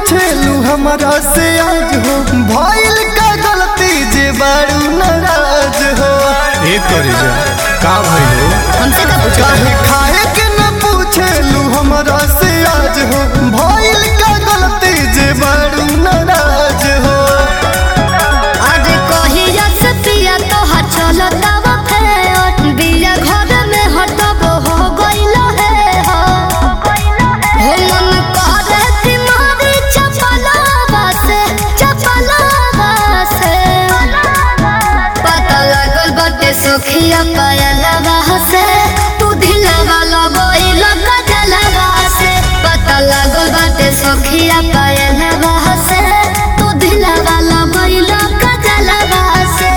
पूछेलू हमरा से आज हो भइल का गलती जे बारू नाराज हो ए करे जा का भइल हो हमसे का पूछो काहे खाए के न पूछेलू हमरा से आज हो भइल का गलती जे बारू नाराज हो आज कहिया से पिया तोहार चलता बा फेर बिया घर में हटब हो गइल है हो हो मन करे कि मारी चपलावा से चपलावा से पता लागल बाटे सोखिया पायलवा से तू दिलवा लगइल गजलवा से पता लागल बाटे सोखिया पायलवा से तू दिलवा लगइल गजलवा से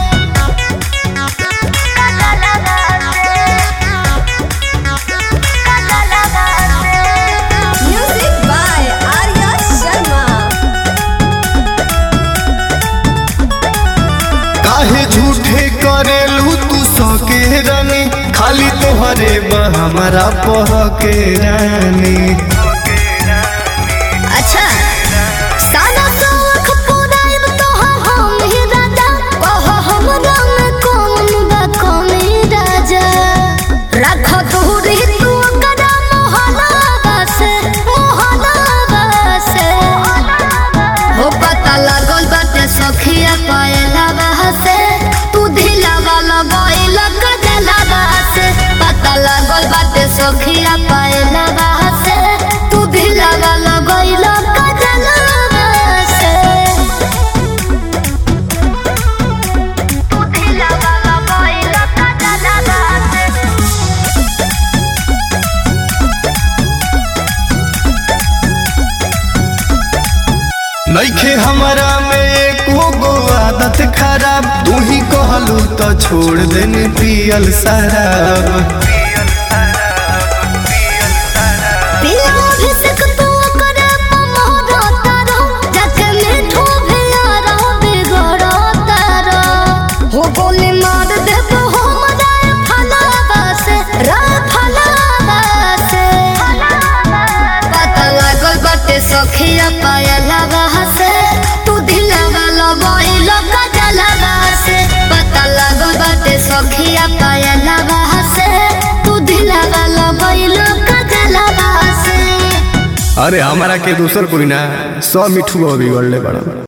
Music by Arya Sharma. काहे झूठे करेलू तू सके रानी खाली तोहरे बा हमरा पह के रानी अच्छा सादा सौख पुराइब तोहर हम ही राजा कह हमरा में कौन बा कमी राजा राख दूरी तू कदा मोहलावा से मोहलावा से हो पता लागल बाटे सखिया पायलावा से तू दिलावा लगइल गजलावा से पता लागल बाटे सखिया पायलावा से तू दिलावा लगइल गजलावा से तू दिलावा लगइल गजलावा से नइखे हमरा में एको गो आदत खराब तू ही कहलू तो छोड़ देने पियल शराब पिया अभिषेक तू करे पमोरो तारो जाके मिठो भियारो बिगड़ो तारो हो गोली मार देबो हो मजाए फलावा से रा फलावा से पता लागल बाटे सखिया पायलावा से तू दिलवा लगइल गजलवा से पता लागल बाटे सखिया पायलावा से तू दिलवा लगइल गजलवा से अरे हमारा के दूसर कोई ना सब मिठू बिगड़ले बड़ा